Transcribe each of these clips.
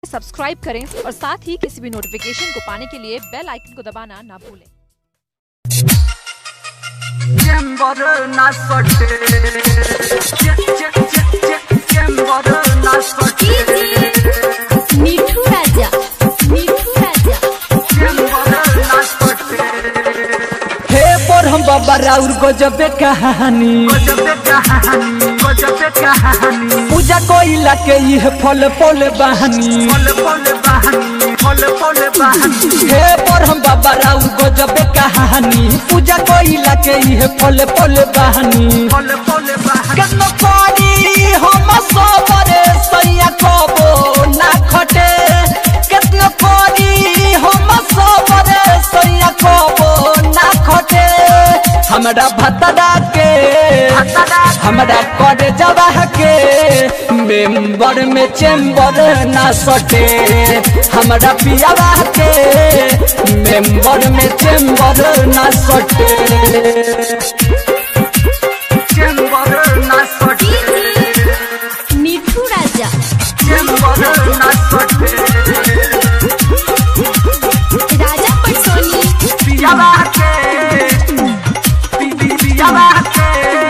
Subscribe करें और साथ ही किसी भी नोटिफिकेशन को पाने के लिए बेल आइकन को दबाना ना भूलें চেম্বর না সটে চেম্বর না সটে মিঠু রাজা মিঠু রাজা চেম্বর না সটে हे पर हम बाबा राउर गजबे कहानी গজবে কাহানি গজবে কাহানি पूजा कोइला के ये फल फल बहानी ফল ফল বাহানি ফল ফল বাহানি हे पर हम बाबा राउर गजबे कहानी पूजा कोइला के ये फल फल बहानी ফল ফল বাহানি केतनो पानी हम सबरे सैया कबो ना खटे केतनो पानी हम सबरे सैया कबो ना खटे हमरा भतरा के हमरा करे जवाह के मेंबर में चेंबर ना सटे हमरा पियावा के मेंबर में चेंबर ना सटे চেম্বর না সটে মিঠু রাজা চেম্বর না সটে রাজা পটসোনি পিয়াবা কে পিয়াবা কে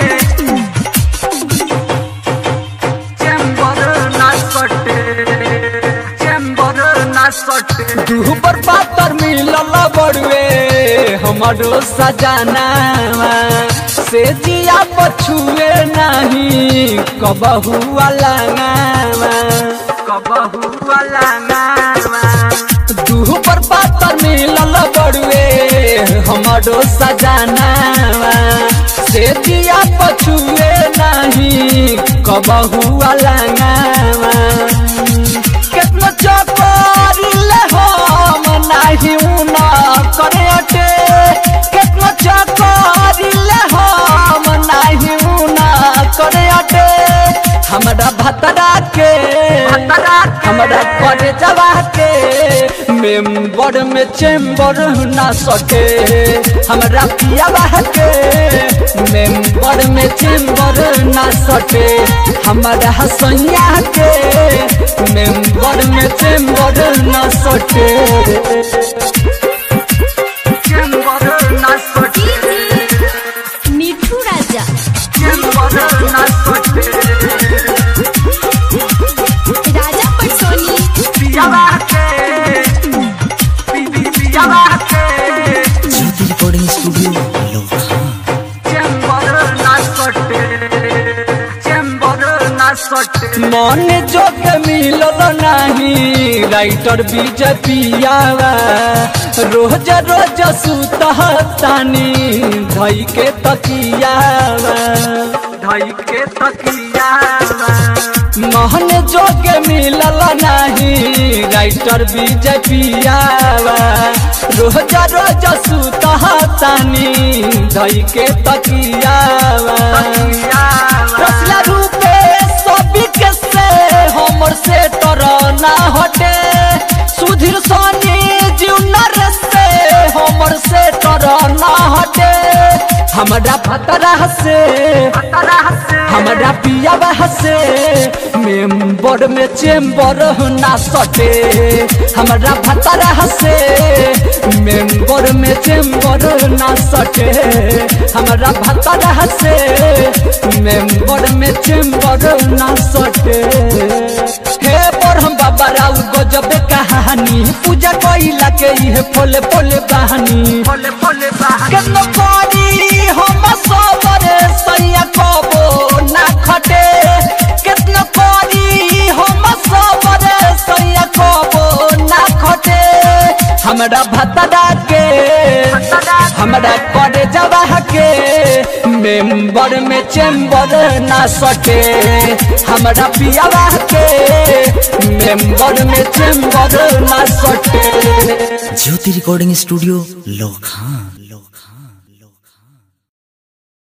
চেম্বর না সটে চেম্বর না সটে तू पर पातर मिलल बड़ुए हमारो सजाना से जिया पछुए नहीं कबहू वाला कबहू वाला नावा तू पर पातर मिलल बड़ुए हमारो सजाना से जिया पछुए नहीं कबहू वाला केतना चकोरिल हम नाही उना करे अटे केतना चकोरिल हम नाही उना करे अटे हमरा भतरा के भतरा के। हमरा करे जवा के मेंबर में चेंबर ना सके हमरा पियावा के मेंबर में चेंबर ना सके हमरा हसैया के मेंबर में चेंबर ना सके চেম্বর না সটে মিঠু রাজা চেম্বর না সটে রাজা পটসোনি পিয়াবা কে পিয়াবা কে ज्योति रिकॉर्डिंग स्टूडियो लोखा চেম্বর না সটে চেম্বর না সটে मन जोग मिलल नाही राइटर बीजेपियावा रोज रोज सुतहतानी धई के तकियावा धई के तकिया मोहन जोग मिलल नाही राइटर बीजेपियावा रोज रोज सुतहतानी धई के तकियावा रसला रूपे सभी के से हमर से तर ना हटे सुधीर सोनी जीवनर से हमर से तर ना हटे हमरा भतरा से हमरा पियावा से मेंबर में चेंबर ना सटे हमरा भतरा से मेंबर में चेंबर ना सटे हमरा भतरा से मेंबर में चेंबर ना सटे हे पर हम बाबा राउ गजबे कहानी पूजा कइला के इहे फले फले बहानी फले फले बाहर केतनो पानी हम सबरे सैया कबो ना खटे केतनो पानी हम सबरे सैया कबो ना खटे हमरा भतरा के हमरा करे जवाह के मेंबर में चेंबर ना सटे हमरा पियावा के मेंबर में चेंबर ना सटे ज्योति रिकॉर्डिंग स्टूडियो लोखा